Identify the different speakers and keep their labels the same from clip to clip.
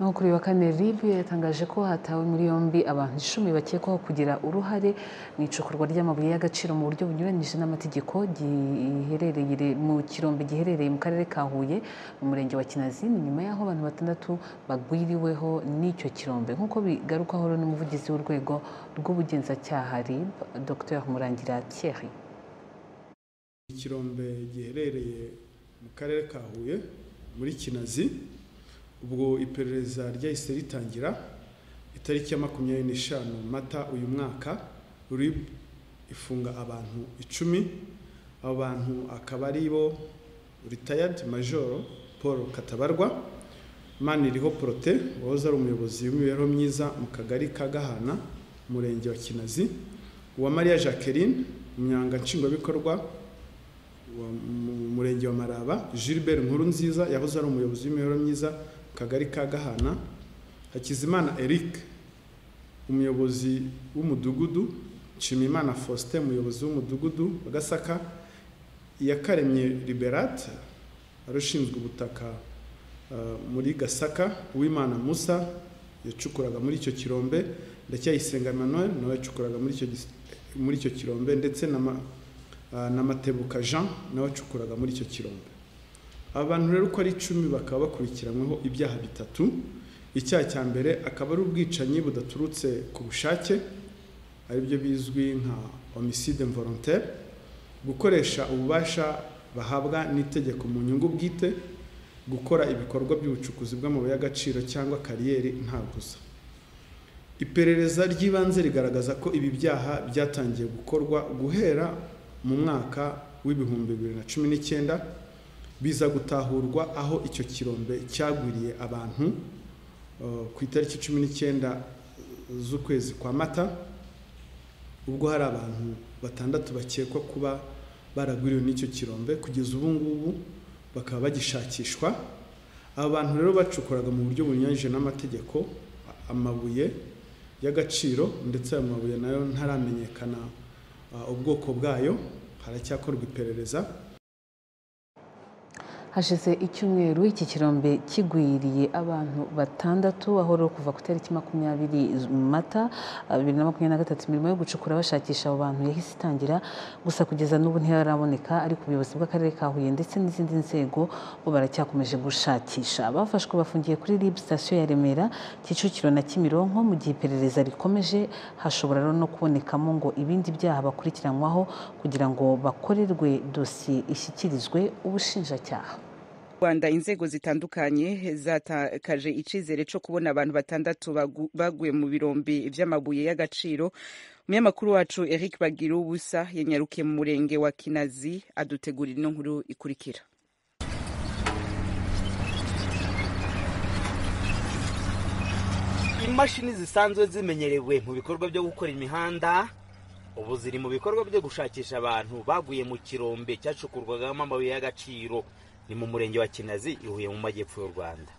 Speaker 1: naho kuri wa kane RIB yatangaje ko hatawe muri yombi abantu icumi bakekwaho kugira uruhare mu icukurwa ry'amabuye y'agaciro mu buryo bunyuranyije n'amategeko giherereye mu kirombe giherereye mu karere ka Huye mu murenge wa Kinazi ni nyuma y'aho abantu batandatu bagwiriweho n'icyo kirombe nk'uko bigarukwaho n'umuvugizi w'urwego rw'ubugenzacyaha RIB Dr Murangira Thierry
Speaker 2: ikirombe giherereye mu karere ka Huye muri Kinazi ubwo iperereza ryahise ritangira itariki ya makumyabiri n'eshanu mata uyu mwaka rib ifunga abantu icumi abo bantu akaba ari bo ritayadi majoro paul katabarwa maniriho porote wahoze ari umuyobozi w'imibereho myiza mu kagari ka gahana umurenge wa kinazi uwa mariya jacqueline umunyanga nshingwabikorwa mu murenge wa maraba gilbert nkuru nziza yahoze ari umuyobozi w'imibereho myiza kagari ka gahana hakizimana eric umuyobozi w'umudugudu nshimiyimana faustin umuyobozi w'umudugudu wa gasaka iyakaremye liberate wari ushinzwe ubutaka muri gasaka uwimana musa yacukuraga muri icyo kirombe ndacyayisenga emmanuel nawe yacukuraga muri icyo kirombe ndetse na matebuka jean nawe acukuraga muri icyo kirombe abantu rero uko ari icumi bakaba bakurikiranyweho ibyaha bitatu icyaha cya mbere akaba ari ubwicanyi budaturutse ku bushake aribyo bizwi nka homicide volontaire gukoresha ububasha bahabwa n'itegeko mu nyungu bwite gukora ibikorwa by'ubucukuzi bw'amabuye y'agaciro cyangwa kariyeri nta gusa iperereza ry'ibanze rigaragaza ko ibi byaha byatangiye gukorwa guhera mu mwaka w'ibihumbi bibiri na cumi n'icyenda biza gutahurwa aho icyo kirombe cyagwiriye abantu ku itariki cumi n'icyenda z'ukwezi kwa mata ubwo hari abantu batandatu bakekwa kuba baragwiriwe n'icyo kirombe kugeza ubu ngubu bakaba bagishakishwa aba bantu rero bacukuraga mu buryo bunyuranyije n'amategeko amabuye y'agaciro ndetse ayo mabuye nayo ntaramenyekana ubwoko bwayo haracyakorwa iperereza
Speaker 1: hashize icyumweru iki kirombe kigwiriye abantu batandatu aho rero kuva ku itariki makumyabiri mata bibiri na makumyabiri na gatatu imirimo yo gucukura bashakisha abo bantu yahise itangira gusa kugeza n'ubu ntiharaboneka ariko ubuyobozi bw'akarere ka huye ndetse n'izindi nzego bo baracyakomeje gushakisha abafashwe bafungiye kuri rib sitasiyo ya remera kicukiro na kimironko mu gihe iperereza rikomeje hashobora rero no kubonekamo ngo ibindi byaha bakurikiranywaho kugira ngo bakorerwe dosiye ishyikirizwe ubushinjacyaha
Speaker 3: rwanda inzego zitandukanye zatakaje icyizere cyo kubona abantu batandatu baguye mu birombe by'amabuye y'agaciro umunyamakuru wacu eric bagira ubusa yanyarukiye mu murenge wa kinazi adutegurira ino nkuru ikurikira
Speaker 4: imashini zisanzwe zimenyerewe mu bikorwa byo gukora imihanda ubu ziri mu bikorwa byo gushakisha abantu baguye mu kirombe cyacukurwagamo amabuye y'agaciro ni mu murenge wa kinazi ihuye mu majyepfo y'u rwanda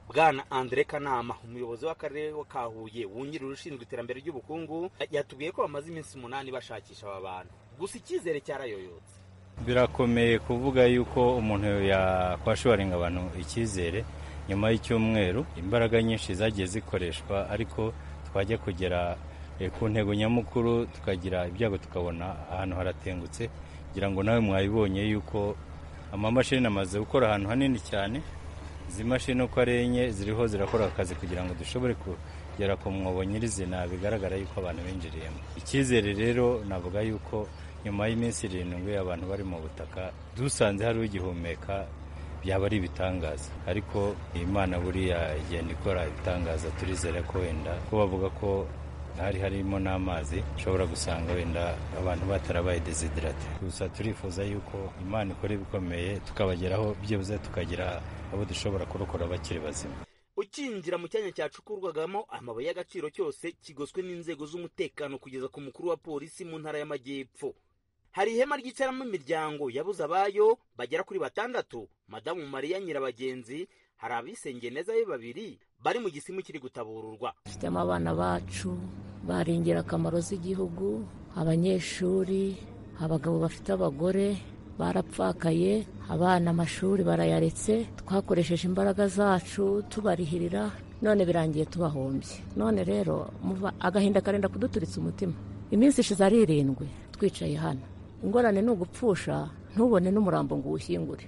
Speaker 4: bwana andre kanama umuyobozi w'akarere ka huye wungirije ushinzwe iterambere ry'ubukungu yatubwiye ko bamaze iminsi umunani bashakisha aba bantu gusa icyizere cyarayoyotse
Speaker 5: birakomeye kuvuga yuko umuntu yakwashoringa abantu icyizere nyuma y'icyumweru imbaraga nyinshi zagiye zikoreshwa ariko twajya kugera ku ntego nyamukuru tukagira ibyago tukabona ahantu haratengutse kugira ngo nawe mwabibonye yuko amamashini amaze gukora ahantu hanini cyane izi mashini uko ari enye ziriho zirakora akazi kugira ngo dushobore kugera ku mwobo nyirizina bigaragara yuko abantu binjiriyemo icyizere rero navuga yuko nyuma y'iminsi irindwi abantu bari mu butaka dusanze hari ugihumeka byaba ari ibitangaza ariko imana buriya igenda ikora ibitangaza turizere ko wenda ko bavuga ko hari harimo n'amazi ushobora gusanga wenda abantu batarabaye desiderate gusa turifuza yuko imana ikora ibikomeye tukabageraho byibuze tukagira abo dushobora kurokora bakiri bazima
Speaker 4: ukinjira mu cyanya cyacukurwagamo amabuye y'agaciro cyose kigoswe n'inzego z'umutekano kugeza ku mukuru wa polisi mu ntara y'amajyepfo hari ihema ryicaramo imiryango yabuze abayo bagera kuri batandatu madamu mariya nyirabagenzi hari abisengeye neza be babiri bari mu gisimu kiri gutabururwa
Speaker 6: dufitemo abana bacu bari ingirakamaro z'igihugu abanyeshuri abagabo bafite abagore barapfakaye abana amashuri barayaretse twakoresheje imbaraga zacu tubarihirira none birangiye tubahombye none rero muva agahinda karenda kuduturitsa umutima iminsi ishize ari irindwi twicaye hano ingorane ni ugupfusha ntubone n'umurambo ngo uwushyingure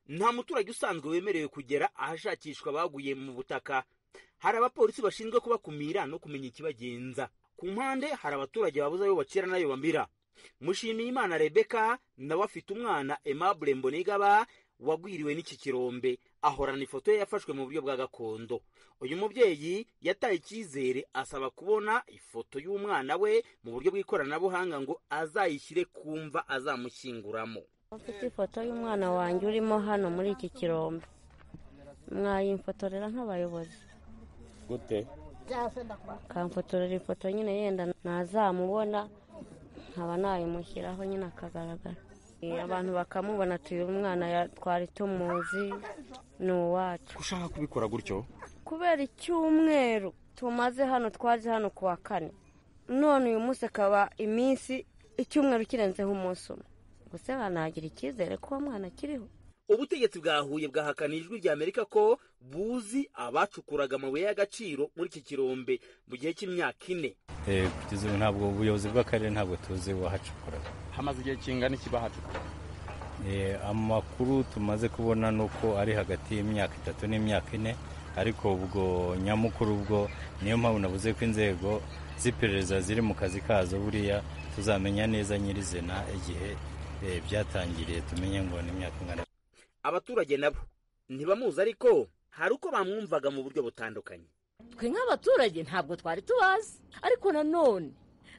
Speaker 4: nta muturage usanzwe wemerewe kugera ahashakishwa abaguye mu butaka hari abapolisi bashinzwe kubakumira no kumenya ikibagenza ku mpande hari abaturage babuze ayo bacira n'ayo bamira Mushimiyimana rebeka nawe afite umwana aimable mbonigaba wagwiriwe n'iki kirombe ahorana ifoto ye yafashwe mu buryo bwa gakondo uyu mubyeyi yataye icyizere asaba kubona ifoto y'umwana we mu buryo bw'ikoranabuhanga ngo azayishyire ku mva azamushyinguramo
Speaker 7: mfite ifoto y'umwana wanjye urimo hano muri iki kirombe mwayimfotorera nk'abayobozi
Speaker 8: gute
Speaker 7: akamfotorera ifoto nyine yenda ntazamubona nkaba nayimushyiraho nyine akagaragara Eh, abantu bakamubona ati uyu mwana ya- twari tumuzi ni uwacu
Speaker 8: ushaka kubikora gutyo
Speaker 7: kubera icyumweru tumaze hano twaje hano ku wa kane none uyu munsi akaba iminsi icyumweru kirenzeho umunsi umwe gusa banagira icyizere ko uwo mwana akiriho
Speaker 4: ubutegetsi bwa huye bwahakana ijwi rya amerika ko buzi abacukuraga amabuye y'agaciro muri iki kirombe mu gihe cy'imyaka ine
Speaker 5: Eh, kugeza ubu ntabwo ubuyobozi bw'akarere ntabwo tuzi wahacukuraga
Speaker 8: hamaze igihe kingana iki bahacukura
Speaker 5: Eh, amakuru tumaze kubona ni uko ari hagati y'imyaka itatu n'imyaka ine ariko ubwo nyamukuru ubwo niyo mpamvu navuze ko inzego z'iperereza ziri mu kazi kazo buriya tuzamenya neza nyirizina igihe eh, byatangiriye tumenye ngo ni imyaka ingana
Speaker 4: abaturage nabo ntibamuzi ariko hari uko bamwumvaga mu buryo butandukanye
Speaker 9: twe nk'abaturage ntabwo twari tubazi ariko nanone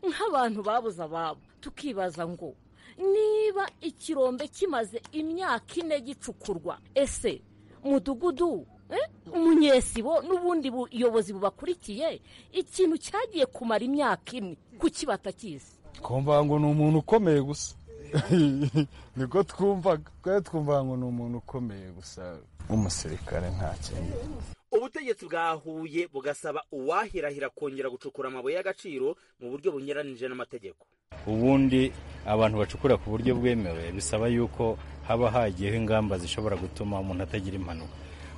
Speaker 9: nk'abantu babuze ababo tukibaza ngo niba ikirombe kimaze imyaka ine gicukurwa ese mudugudu eh, umunyesibo n'ubundi buyobozi bubakurikiye ikintu cyagiye kumara imyaka ine kuki batakizi
Speaker 10: twumva ngo ni umuntu ukomeye gusa niko twumvaga twari twumva ngo ni umuntu ukomeye gusa nk'umusirikare nta kindi
Speaker 4: ubutegetsi bwahuye bugasaba uwahirahira kongera gucukura amabuye y'agaciro mu buryo bunyuranije n'amategeko
Speaker 5: ubundi abantu bacukura ku buryo bwemewe bisaba yuko haba hagiyeho ingamba zishobora gutuma umuntu atagira impanuka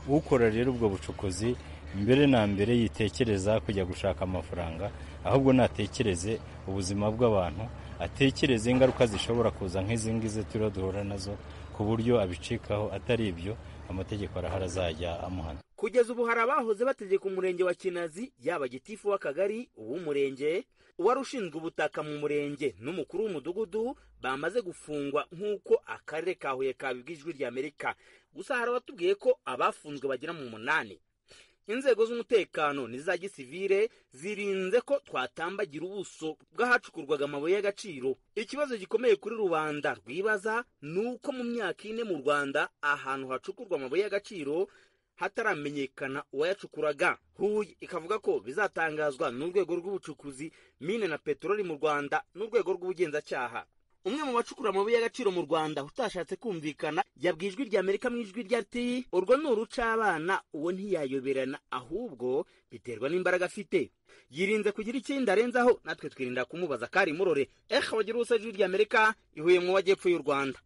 Speaker 5: ukora rero ubwo bucukuzi mbere na mbere yitekereza kujya gushaka amafaranga ahubwo natekereze ubuzima bw'abantu atekereze ingaruka zishobora kuza nk'izi ngizi turiho duhura nazo ku buryo abicikaho atari ibyo amategeko arahari azajya amuhana
Speaker 4: kugeza ubu hari abahoze bategeka umurenge wa kinazi yaba gitifu w'akagari uw'umurenge uwari ushinzwe ubutaka mu murenge n'umukuru w'umudugudu bamaze gufungwa nk'uko akarere ka huye kabibwa ijwi rya amerika gusa hari abatubwiye ko abafunzwe bagera mu munani inzego z'umutekano n'iza gisivire zirinze ko twatambagira ubuso bw'ahacukurwaga amabuye y'agaciro ikibazo gikomeye kuri rubanda rwibaza ni uko mu myaka ine mu rwanda ahantu hacukurwa amabuye y'agaciro hataramenyekana uwayacukuraga huye ikavuga ko bizatangazwa n'urwego rw'ubucukuzi mine na peteroli mu rwanda n'urwego rw'ubugenzacyaha umwe mu bacukura amabuye y'agaciro mu rwanda utashatse kumvikana yabwiye ijwi rya amerika mu ijwi rya ati urwo ni urucabana uwo ntiyayoberana ahubwo biterwa n'imbaraga afite yirinze kugira ikindi arenzaho natwe twirinda kumubaza kari murore ehe wagira ubusa ijwi rya amerika ihuye mu majyepfo y'u rwanda